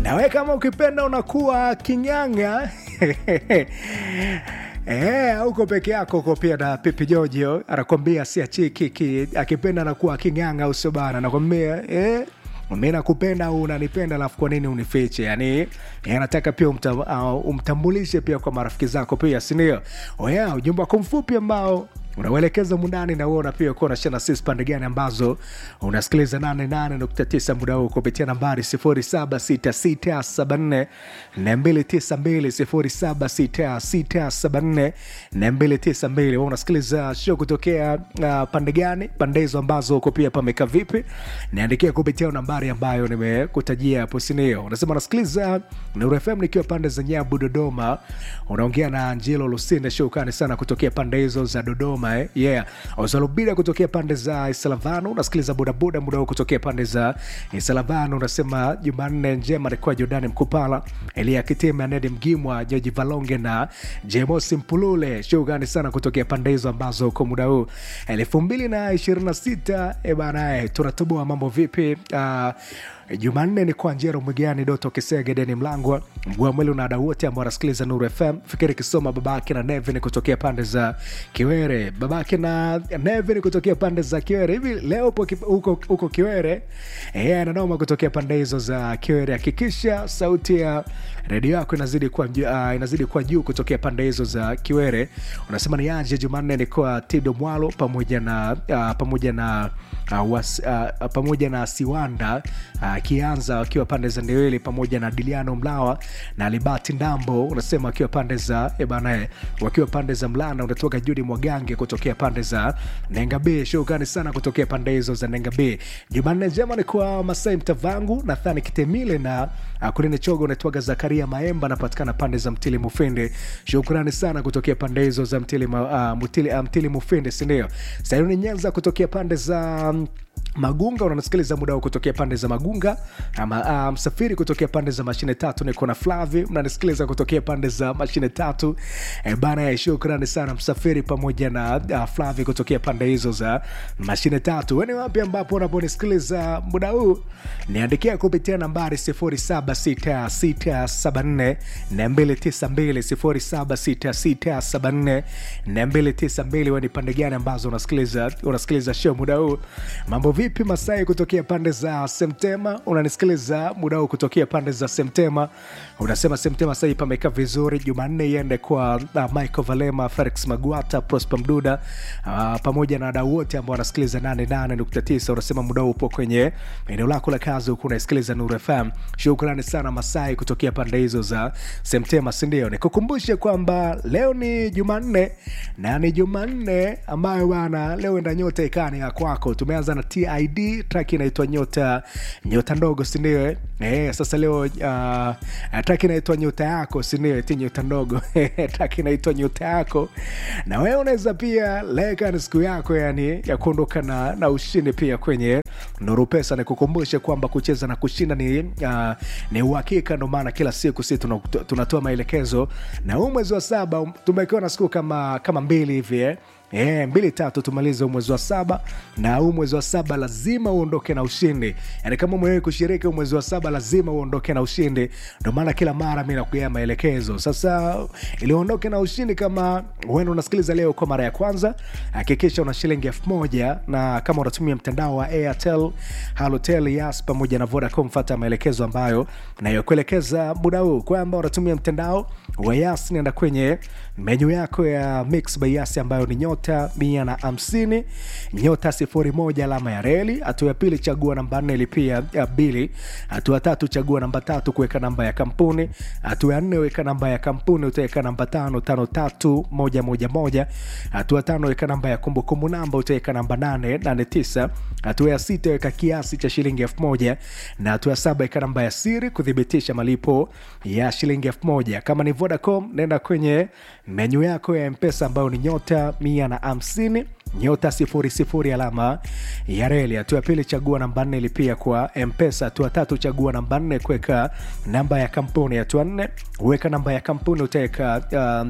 nawe kama ukipenda unakuwa kinyanga Eh, uko peke yako uko pia na Pipi Jojo anakwambia siachi kiki, akipenda anakuwa king'anga au sio bana? Anakwambia eh, mi nakupenda au unanipenda, alafu kwa nini unifiche? Yani anataka pia umta, uh, umtambulishe pia kwa marafiki zako pia, sindio? Oya, ujumbe wako mfupi ambao unauelekeza mundani na uona pia kuwa unashana sisi pande gani ambazo unasikiliza 88.9 muda huu kupitia nambari 076674 292 076674 unasikiliza show kutokea uh, pande gani pande hizo ambazo uko pia pameka vipi niandikia kupitia nambari ambayo nimekutajia hapo sinio unasema unasikiliza Nuru FM nikiwa pande za nyabu dodoma unaongea na angelo lusinde shukani sana kutokea pande hizo za dodoma eh? yeah ozalubida kutokea pande za isalavano unasikiliza bodaboda muda huu kutokea pande za isalavano unasema jumanne njema alikuwa jordani mkupala elia kitime anedi mgimwa joji valonge na jemosi mpulule shugani sana kutokea pande hizo ambazo uko muda huu elfu mbili na ishirini na sita ebanae tunatoboa mambo vipi uh, jumanne ni kwa njero mwigani doto kisege deni mlangwa mgua mwili na wadau wote ambao wanasikiliza nuru fm fikiri kisoma babake na nevin kutokea pande za kiwere babake na nevin kutokea pande za kiwere hivi leo upo ki- huko huko kiwere e, ananoma kutokea pande hizo za kiwere hakikisha sauti ya redio yako inazidi kuwa uh, inazidi kuwa juu kutokea pande hizo za kiwere unasema ni aje jumanne ni kwa tido mwalo pamoja na uh, pamoja na uh, was, uh, pamoja na siwanda akianza uh, wakiwa pande za ndeweli pamoja na diliano mlawa na libati ndambo unasema wakiwa pande za ebana wakiwa pande za mlana unatoka judi mwagange kutokea pande za nengabe shukani sana kutokea pande hizo za nengabe jumanne njema ni kwa masai mtavangu nathani kitemile na uh, kulini chogo unatoaga zakaria maemba anapatikana pande za mtili mufinde shukrani sana kutokea pande hizo za mtili, uh, mtili, uh, mtili mufinde sindio sayuni nyanza kutokea pande za um, magunga unanasikiliza muda huu kutokea pande za magunga ama uh, msafiri kutokea pande za mashine tatu niko na flavi unanisikiliza kutokea pande za mashine tatu e, bana ya shukrani sana msafiri pamoja na uh, flavi kutokea pande hizo za mashine tatu weni wapi ambapo unaponisikiliza muda huu niandikia kupitia nambari 076674 292 076674 weni pande gani ambazo unasikiliza unasikiliza show muda huu mambo vipi masai kutokea pande za semtema unanisikiliza muda huu kutokea pande za semtema unasema semtema sahii pameka vizuri jumanne iende kwa uh, michael valema felix magwata prosper mduda uh, pamoja na wadau wote ambao wanasikiliza 88.9 unasema muda huu upo kwenye eneo lako la kazi huku unaisikiliza nuru fm shukrani sana masai kutokea pande hizo za semtema sindio nikukumbushe kwamba leo ni jumanne na ni jumanne ambayo bana leo enda nyota ikani ya kwako tumeanza na tid track inaitwa nyota nyota ndogo sindio eh, sasa leo uh, track inaitwa nyota yako sindio ti nyota ndogo track inaitwa nyota yako na wewe unaweza pia leka ni siku yako yani ya kuondoka na, na ushindi pia kwenye nuru pesa nikukumbushe kwamba kucheza na kushinda ni uh, ni uhakika ndo maana kila siku si tunatoa tuna, tuna maelekezo na huu mwezi wa saba tumekiwa na siku kama kama mbili hivi eh? E, mbili tatu tumalize huu mwezi wa saba na huu mwezi wa saba lazima uondoke na ushindi yani kama umewahi kushiriki huu mwezi wa saba lazima uondoke na ushindi ndio maana kila mara mi nakuea maelekezo sasa ili uondoke na ushindi kama huenda unasikiliza leo kwa mara ya kwanza hakikisha una shilingi elfu moja na kama unatumia mtandao wa airtel halotel yas pamoja na vodacom fata maelekezo ambayo nayokuelekeza muda huu kwamba unatumia mtandao wa yas nenda kwenye menyu yako ya mix by yas ambayo ni nyota mia na hamsini nyota sifuri moja alama ya reli hatua ya pili chagua namba nne ilipia ya bili hatua tatu chagua namba tatu kuweka namba ya kampuni hatua ya nne weka namba ya kampuni utaweka namba tano tano tatu moja moja moja hatua tano weka namba ya kumbukumbu namba utaweka namba nane nane tisa hatua ya sita weka kiasi cha shilingi elfu moja na hatua ya saba weka namba ya siri kuthibitisha malipo ya shilingi elfu moja kama ni vodacom nenda kwenye menyu yako ya mpesa ambayo ni nyota mia na hamsini nyota sifuri sifuri alama ya reli hatua ya pili chagua namba nne ilipia kwa mpesa hatua tatu chagua namba nne kuweka namba ya kampuni hatua nne weka namba ya kampuni utaweka um,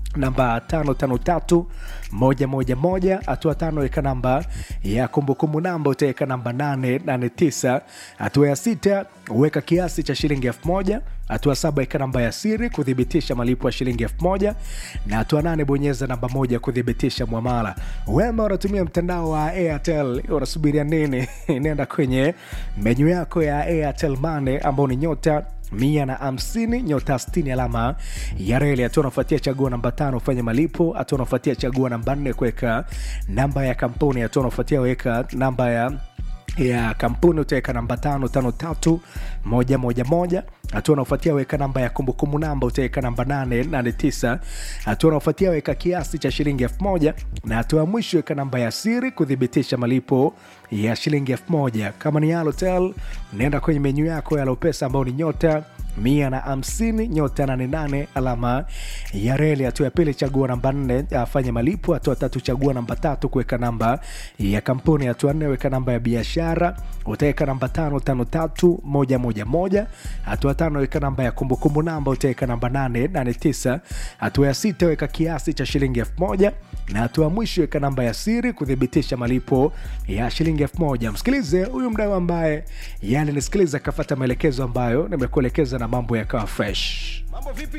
namba tano tano tatu moja moja moja hatua tano weka namba ya kumbukumbu namba utaweka namba nane nane tisa hatua ya sita weka kiasi cha shilingi elfu moja hatua saba weka namba ya siri kuthibitisha malipo ya shilingi elfu moja na hatua nane bonyeza namba moja kuthibitisha mwamala wema unatumia mtandao wa airtel unasubiria nini nenda kwenye menyu yako ya airtel mane ambao ni nyota mia na hamsini nyota stini alama ya reli hatua unafuatia chagua namba tano ufanye malipo hatua unafuatia chagua namba nne kuweka namba ya kampuni hatua unafuatia weka namba ya ya kampuni utaweka namba tano tano tatu moja moja moja hatua unaofuatia weka namba ya kumbukumbu namba utaweka namba nane nane tisa hatua unaofuatia weka kiasi cha shilingi elfu moja na hatua ya mwisho weka namba ya siri kuthibitisha malipo ya shilingi elfu moja kama ni Halotel naenda kwenye menyu yako ya Lopesa ambao ni nyota mia na hamsini nyota nane nane alama ya reli. Hatua ya pili chagua namba nne afanye malipo. Hatua tatu chagua namba tatu kuweka namba ya kampuni. Hatua nne weka namba ya biashara, utaweka namba tano tano tatu moja moja moja. Hatua tano weka namba ya kumbukumbu namba, utaweka namba nane nane tisa. Hatua ya sita weka kiasi cha shilingi elfu moja na hatua ya mwisho weka namba ya siri kuthibitisha malipo ya shilingi elfu moja. Msikilize huyu mdau ambaye yani nisikiliza akafata maelekezo ambayo nimekuelekeza na mambo yakawa fresh. Mambo vipi?